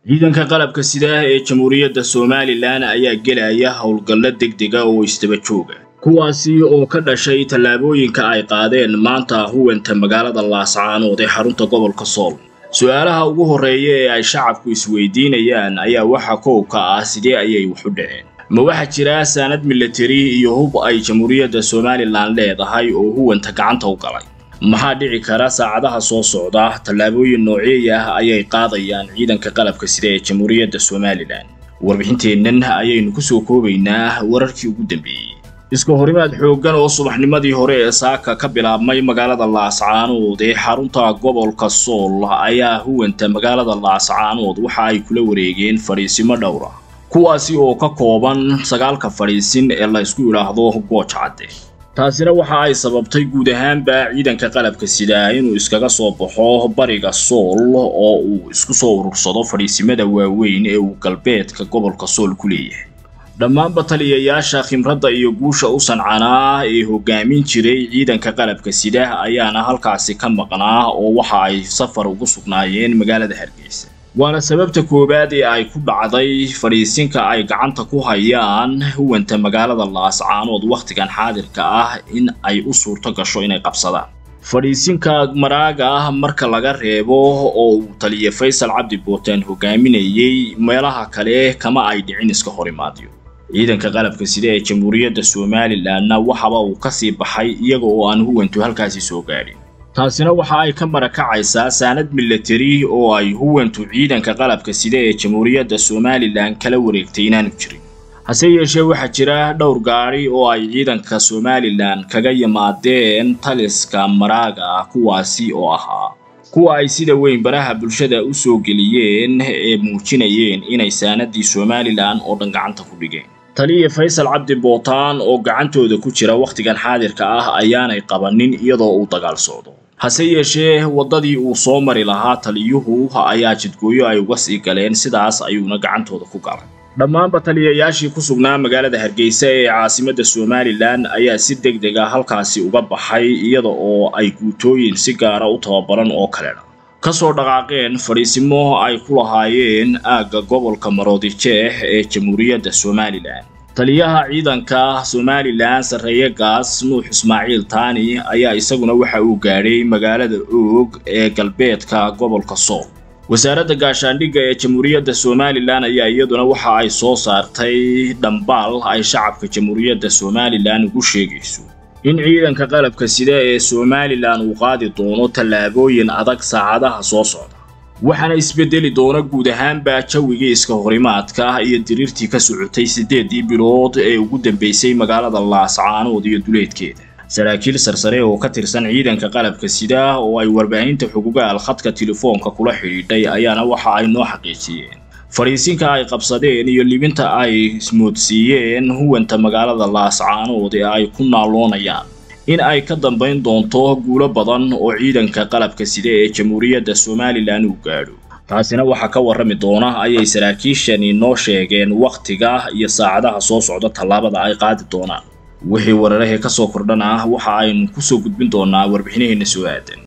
ciidanka qalabka sida ee jamhuuriyadda somalilan ayaa gelaya howlgallo degdega oo isdaba jooga kuwaasi oo ka dhashay tallaabooyinka ay qaadeen maanta huwanta magaalada laascaanood ee xarunta gobolka sool su-aalaha ugu horreeya ee ay shacabku isweydiinayaan ayaa waxa kowka ah sidee ayay wax u dhaceen ma waxaa jira saanad milatari iyo hub ay jamhuuriyadda somalilan leedahay oo huwanta gacanta u galay maxaa dhici kara saacadaha soo socda tallaabooyin nooceey ah ayay qaadayaan ciidanka qalabka sida ee jamhuuriyadda somalilan warbixinteennan ayaynu ku soo koobaynaa wararkii ugu dambeeyey iska horimaad xooggan oo subaxnimadii hore ee saaka ka bilaabmay magaalada laascaanood ee xarunta gobolka sool ayaa huwanta magaalada laascaanood waxa ay kula wareegeen fadhiisimo dhowra kuwaasi oo ka kooban sagaalka fadhiisin ee la ysku idhaahdo gooj cadde taasina waxa ay sababtay guud ahaanba ciidanka qalabka sida inuu iskaga soo baxo bariga sool oo uu isku soo urursado fadhiisimada waaweyn ee uu galbeedka gobolka sool ku leeyahay dhammaanba taliyayaasha khimradda iyo guusha u sancanaa ee hogaamin jiray ciidanka qalabka sida ayaana halkaasi ka maqnaa oo waxa ay safar ugu sugnaayeen magaalada hargeysa waana sababta koowaad ee ay ku dhacday fadhiisinka ay gacanta ku hayaan huwanta magaalada laascaanood wakhtigan xaadirka ah in ay u suurto gasho inay qabsadaan fadhiisinka maraaga ah marka laga reebo oo uu taliya faysal cabdi bootaan hogaaminayay meelaha kale kama ay dhicin iska horimaadyo ciidanka qalabka sida ee jamhuuriyadda somalilanna waxaba uu kasii baxay iyaga oo aan huwantu halkaasi soo gaadhin taasina waxa ay ka marakacaysaa saanad milatari oo ay huwantu ciidanka qalabka sida ee jamhuuriyadda somalilan kala wareegtay inaanu jirin hase yeeshee waxaa jira dhowr gaadhi oo ay ciidanka somalilan kaga yimaadeen taliska maraaga ah kuwaasi oo ahaa kuwa ay sida weyn baraha bulshada u soo geliyeen ee muujinayeen inay saanadii somalilan oo dhan gacanta ku dhigeen taliya faysal cabdi bootaan oo gacantooda ku jira wakhtigan xaadirka ah ayaanay qabanin iyadoo uu dagaal socdo hase yeeshee waddadii uu soo mari lahaa taliyuhu ayaa jidgooyo ay uga sii galeen sidaas ayuuna gacantooda ku galay dhammaanba taliyayaashii ku sugnaa magaalada hargeysa ee caasimadda somalilan ayaa si deg deg a halkaasi uga baxay iyada oo ay guutooyin si gaara u tababaran oo kalena ka soo dhaqaaqeen fadhiisimo ay ku lahaayeen aagga gobolka maroodijeex ee jamhuuriyadda somalilan taliyaha ciidanka somalilan sarreeye gaas nuux ismaaciil taani ayaa isaguna waxa uu gaadhay magaalada oog ee galbeedka gobolka sool wasaaradda gaashaandhigga ee jamhuuriyadda somalilan ayaa iyaduna waxa ay soo saartay dhambaal ay shacabka jamhuuriyadda somalilan ugu sheegayso in ciidanka qalabka sida ee somalilan uu qaadi doono tallaabooyin adag saacadaha soo socda waxaana isbedeli doona guud ahaanba jawigii iska horimaadka iyo diriirtii ka socotay siddeedii bilood ee ugu dambeysay magaalada laascaanood iyo duleedkeeda saraakiil sarsare oo ka tirsan ciidanka qalabka sida oo ay warbaahinta xugugaal khadka telefoonka kula xidhiidhay ayaana waxa ay noo xaqiijiyeen fadhiisinka ay qabsadeen iyo libinta ay ismoodsiiyeen huwanta magaalada laascaanood ee ay ku naaloonayaan in ay ka dambayn doonto guulo badan oo ciidanka qalabka sida ee jamhuuriyadda somalilan uu gaadho taasina waxaa ka warrami doona ayay saraakiishani noo sheegeen wakhtiga iyo saacadaha soo socda tallaabada ay qaadi doonaan wixii wararahee ka soo kordhan ah waxa aynu ku soo gudbin doonaa warbixinaheenna soo aadan